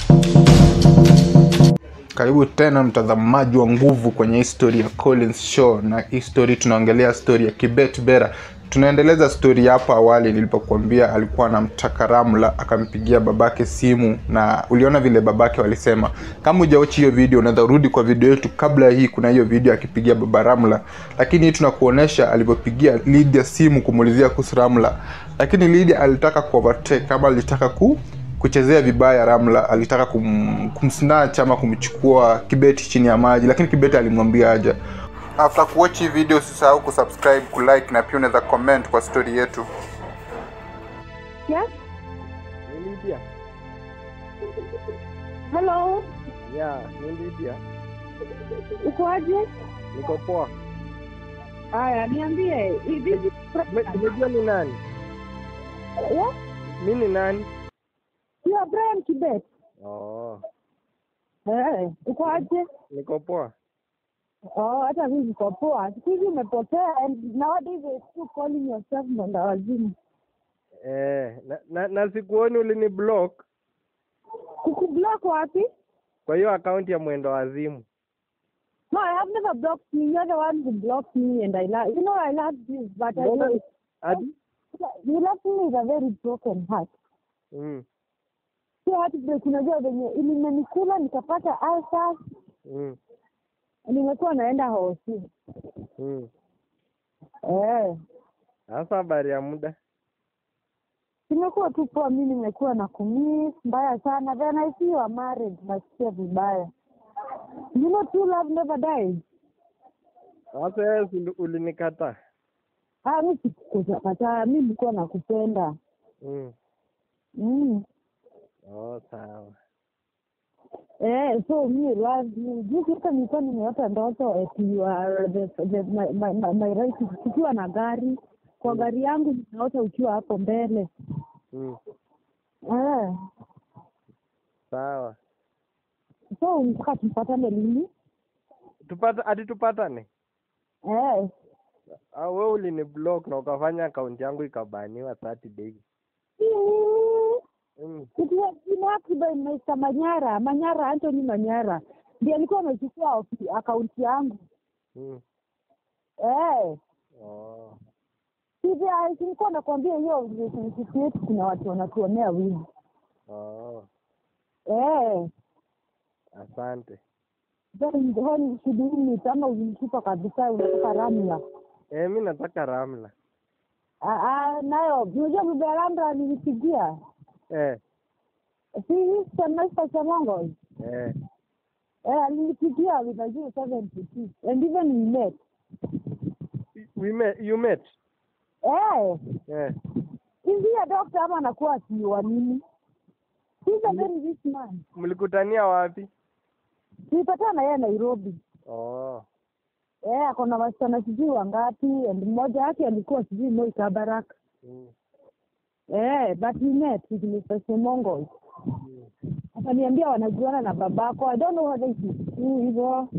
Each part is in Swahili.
Karibu tena mtazamaji wa nguvu kwenye history ya Collins Show, na hii story tunaongelea story ya Kibet Bera. Tunaendeleza story hapo awali nilipokuambia alikuwa anamtaka Ramla, akampigia babake simu, na uliona vile babake walisema. Kama hujaochi hiyo video, unaweza rudi kwa video yetu kabla ya hii. Kuna hiyo video akipigia baba Ramla, lakini hii tunakuonesha alivyopigia Lydia simu kumuulizia kuhusu Ramla, lakini Lydia alitaka ku overtake kama alitaka ku kuchezea vibaya Ramla, alitaka kum, kumsnatch ama kumchukua Kibeti chini ya maji, lakini Kibeti alimwambia aja. After kuwatch hii video, usisahau kusubscribe, kulike na pia unaweza comment kwa story yetu. Yes. Ni Lydia. Hello. Yeah, ni Lydia. Ukoaje? Niko poa. Haya, niambie. Hivi Me- Umejua ni nani? Yeah? Mi ni nani? You are Brian Kibet. Oh, Eh, ukoaje? niko poa. Oh, hata mimi niko poa. Siku hizi umepotea and nowadays you're still calling yourself mwenda wazimu. Eh, na, na, na sikuoni ulini block Kukublock wapi? kwa hiyo akaunti ya mwendo wazimu. No, I have never blocked you. You're the one who blocked me and I love you know I love you but I Mbona hadi you left me with a very broken heart. mm, Sio heartbreak, unajua venye ilimenikula nikapata ulcer, mm, nimekuwa naenda hosi. mm. Eh. Sasa habari ya muda. Nimekuwa tu poa, mi nimekuwa na kumiss mbaya sana. Then I see you are married, nasikia vibaya. You know true love never dies. Sasa wewe si ulinikataa. Ah, mi sikukataa, mi nilikuwa nakupenda. Mm. Mm. Oh, sawa. Eh, so me love you. Juzi hata nilikuwa nimeota ndoto eti you are the, the, my, my, my, my right ukiwa na gari kwa gari yangu nimeota ukiwa hapo mbele. Mm. Eh, Sawa. so mpaka tupatane lini? Tupata hadi tupatane. Eh, Ah, wewe ulini block na ukafanya akaunti yangu ikabaniwa 30 days. Mm. It was kidnapped by Mr. Manyara, Manyara, Anthony Manyara. Ndiye alikuwa amechukua ofi- akaunti yangu. Mm. Eh, Oh. sivyo nilikuwa nakwambia hiyo relationship yetu kuna watu wanatuonea wivu. Oh. Eh, Asante. then then shudini kama ulimtupa kabisa unatoka Ramla. Eh, mi nataka Ramla. Ah, ah, nayo unajua bibi ya Ramla nilipigia. Eh, Si hii semester cha Mongo. eh. Eh, alinipigia with a 072 and even we met. We met, you met? Eh, Eh. Ingia dokta ama anakuwa akiwa nini? He's a very rich man. Mlikutania wapi? Tulipatana na yeye Nairobi. Oh. Eh, ako na wasichana sijui wangapi and mmoja wake alikuwa sijui Moi Kabarak. Mm. Eh, but we met with Mr. Semongo. Akaniambia wanajuana na babako. I don't know whether it is true hivyo.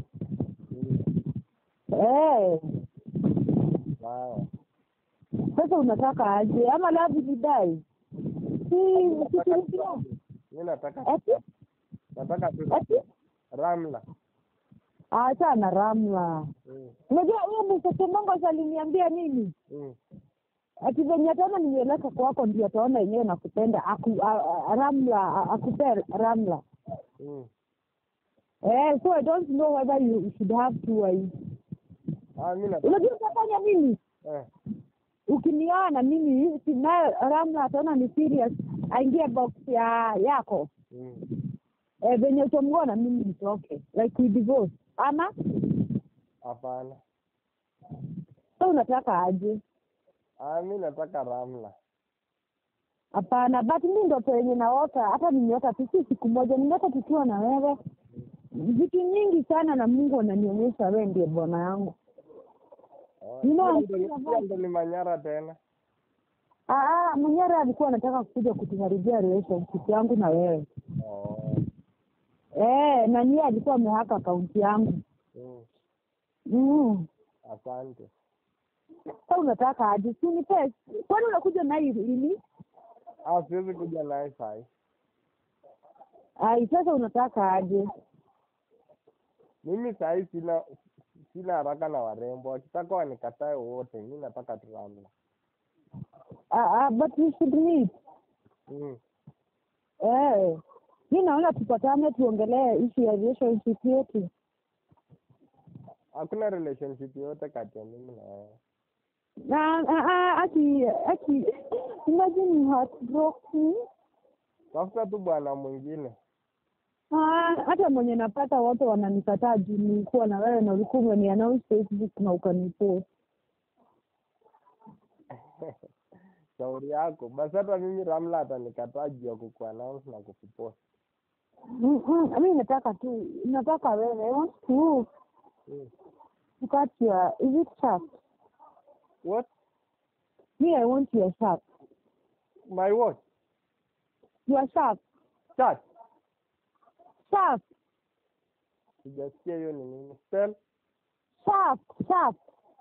Eh, Sawa. sasa unataka aje ama labda nidai? Si sikilizia. Mi nataka Eti? nataka tu Eti? Ramla. Acha na Ramla. Mm. Unajua huyo Mr. Semongo aliniambia nini? Mm. ati venye ataona nimeleka kwako ndio ataona yenyewe nakupenda aku, a, a, ramla a- akupe ramla Mm. eh, so I don't know whether you should have two wives. Ah, mi nataka Unajua utafanya nini eh. ukinioa na mimi si naye ramla ataona ni serious aingie box ya yako Mm. eh, venye utamgoa na mimi nitoke like we divorce ama Hapana. so unataka aje Ah, mi nataka Ramla. hapana but mi ndoto yenye naota hata nimeota tu si siku moja nimeota tukiwa na wewe vitu nyingi sana na mungu ananionyesha wewe ndiye bwana yangu Oh, You know, hiyo I'm ndo ni- still hiyo ndo ni Manyara tena. Ah, Manyara alikuwa anataka kuja kutuharibia relationship yangu na wewe Oh. eh, na niye alikuwa amehaka akaunti yangu Mm. mm. Asante. Sa unataka aje? Si unipe, kwani unakuja naye lini? Ah, siwezi kuja naye sahi. ai sasa unataka aje Mimi sahii sina sina haraka na warembo, wakitaka wanikatae wote, mi nataka tu Ramla. Ah, ah, but we should meet Mm. eh mi naona tupatane tuongelee issue ya relationship yetu Hakuna relationship yote kati ya mimi na wewe. na ah, ah, aki aki imagine you heartbroken Tafuta tu bwana mwingine. Ah, hata mwenye napata wote wananikataa juu nilikuwa na wewe na ulikuwa umeniannounce Facebook na ukanipost. Shauri yako. Basi hata mimi Ramla atanikataa juu ya kukuannounce na kukupost. Mm, mm, mi nataka tu nataka wewe I want to Mm. to cut your is it sharp? What? Me I want your sharp. My what? Your sharp. Chat. Sharp. Sijasikia hiyo ni nini. Spell. Sharp. Sharp.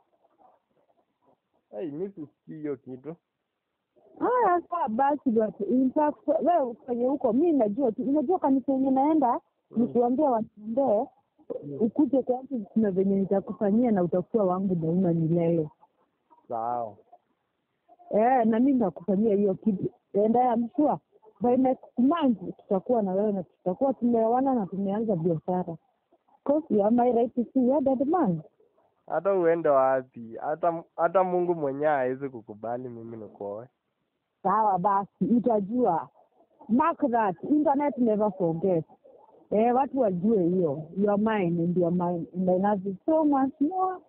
Hey, mi sisikii hiyo kitu. Haya sawa basi but in fact wewe kwenye huko mi najua tu unajua kanisa yenye naenda nikiwaambia waniombee ukuje kwangu kuna venye nitakufanyia na utakuwa wangu daima milele. Sawa. Eh, na mimi nakufanyia hiyo kitu. And I am sure by next month tutakuwa na wewe na tutakuwa tumeoana na tumeanza biashara. Because you are my right to see your dead man. Hata uende wapi, hata hata Mungu mwenyewe hawezi kukubali mimi nikuoe. Sawa basi, utajua. Mark that. Internet never forget. Eh, watu wajue hiyo. You are mine and you are mine. And I love you so much more.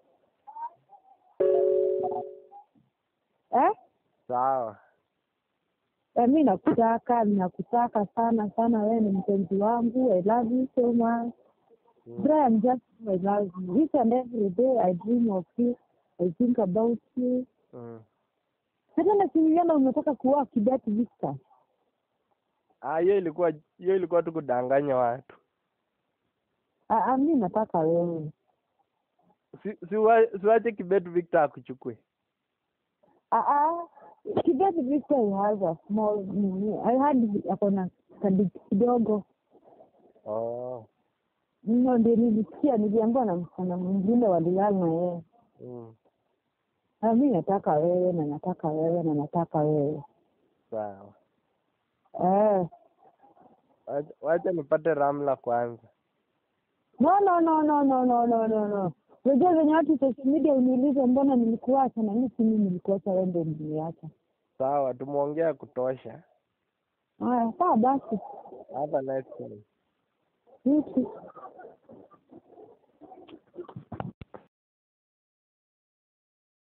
Eh? Sawa. Eh, mi nakutaka, nakutaka sana sana, wewe ni mpenzi wangu. I love you so much. Mm. Brian, just know I love you. Each and every day I dream of you. I think about you. Mm. Hata nasimiana umetoka kuoa Kibet Victor. Ah, hiyo ilikuwa hiyo ilikuwa tu kudanganya watu. Ah, ah, mi nataka wewe. Si siwa- siwache Kibet Victor akuchukue. Ah, ah. Kibet Victor he has a small nini. I had ako na kadiki kidogo. Oh. No, ndio nilisikia, niliambiwa na msichana mwingine walilala na yeye. Mm. Ah, mi nataka wewe na nataka wewe na nataka wewe. Sawa. Eh. Wacha- Wacha nipate Ramla kwanza. No, no, no, no, no, no, no, no, no. Unajua venye watu social media uniulize mbona nilikuacha na mimi si mimi nilikuacha, wewe ndio niliacha. Sawa, tumeongea kutosha. Haya, sawa basi. Have a nice day. You too.